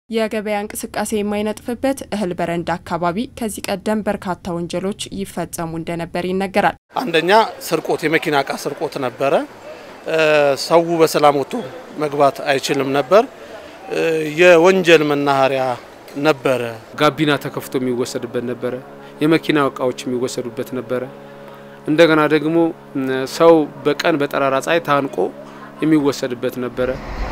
የገበያ እንቅስቃሴ የማይነጥፍበት እህል በረንዳ አካባቢ ከዚህ ቀደም በርካታ ወንጀሎች ይፈጸሙ እንደነበር ይነገራል። አንደኛ ስርቆት፣ የመኪና እቃ ስርቆት ነበረ። ሰው በሰላም ወጥቶ መግባት አይችልም ነበር። የወንጀል መናኸሪያ ነበረ። ጋቢና ተከፍቶ የሚወሰድበት ነበረ። የመኪና እቃዎች የሚወሰዱበት ነበረ። እንደገና ደግሞ ሰው በቀን በጠራራ ፀሐይ ታንቆ የሚወሰድበት ነበረ።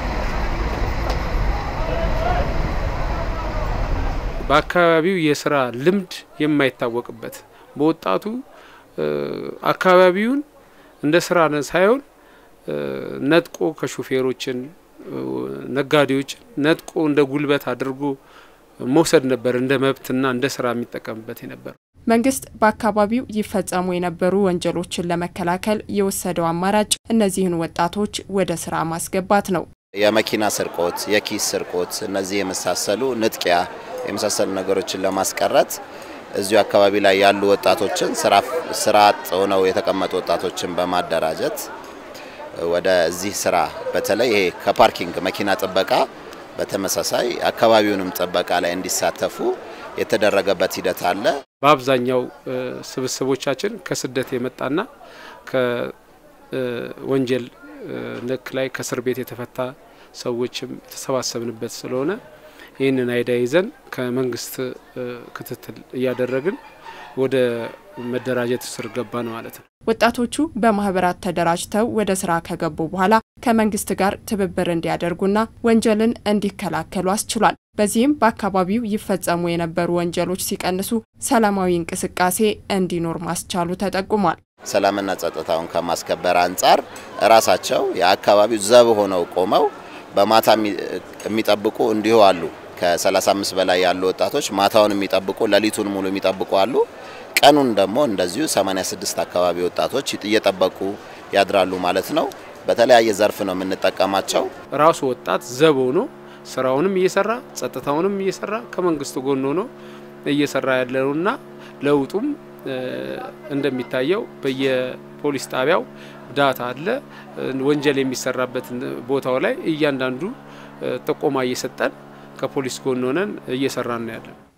በአካባቢው የስራ ልምድ የማይታወቅበት በወጣቱ አካባቢውን እንደ ስራ ሳይሆን ነጥቆ ከሹፌሮችን ነጋዴዎች ነጥቆ እንደ ጉልበት አድርጎ መውሰድ ነበር እንደ መብትና እንደ ስራ የሚጠቀምበት የነበር። መንግስት በአካባቢው ይፈጸሙ የነበሩ ወንጀሎችን ለመከላከል የወሰደው አማራጭ እነዚህን ወጣቶች ወደ ስራ ማስገባት ነው። የመኪና ስርቆት፣ የኪስ ስርቆት፣ እነዚህ የመሳሰሉ ንጥቂያ የመሳሰሉ ነገሮችን ለማስቀረት እዚሁ አካባቢ ላይ ያሉ ወጣቶችን ስራ አጥ ሆነው የተቀመጡ ወጣቶችን በማደራጀት ወደዚህ ስራ በተለይ ይሄ ከፓርኪንግ መኪና ጥበቃ በተመሳሳይ አካባቢውንም ጥበቃ ላይ እንዲሳተፉ የተደረገበት ሂደት አለ። በአብዛኛው ስብስቦቻችን ከስደት የመጣና ከወንጀል ነክ ላይ ከእስር ቤት የተፈታ ሰዎችም የተሰባሰብንበት ስለሆነ ይህንን አይዳ ይዘን ከመንግስት ክትትል እያደረግን ወደ መደራጀት ስር ገባን ማለት ነው። ወጣቶቹ በማህበራት ተደራጅተው ወደ ስራ ከገቡ በኋላ ከመንግስት ጋር ትብብር እንዲያደርጉና ወንጀልን እንዲከላከሉ አስችሏል። በዚህም በአካባቢው ይፈጸሙ የነበሩ ወንጀሎች ሲቀንሱ ሰላማዊ እንቅስቃሴ እንዲኖር ማስቻሉ ተጠቁሟል። ሰላምና ጸጥታውን ከማስከበር አንጻር ራሳቸው የአካባቢው ዘብ ሆነው ቆመው በማታ የሚጠብቁ እንዲሁ አሉ። ከ35 በላይ ያሉ ወጣቶች ማታውን የሚጠብቁ ሌሊቱን ሙሉ የሚጠብቁ አሉ። ቀኑን ደግሞ እንደዚሁ 86 አካባቢ ወጣቶች እየጠበቁ ያድራሉ ማለት ነው። በተለያየ ዘርፍ ነው የምንጠቀማቸው። ራሱ ወጣት ዘብ ሆኖ ስራውንም እየሰራ ጸጥታውንም እየሰራ ከመንግስቱ ጎን ሆኖ እየሰራ ያለውና ለውጡም እንደሚታየው በየፖሊስ ጣቢያው ዳታ አለ። ወንጀል የሚሰራበት ቦታው ላይ እያንዳንዱ ጥቆማ እየሰጠን ከፖሊስ ጎን ሆነን እየሰራን ነው ያለን።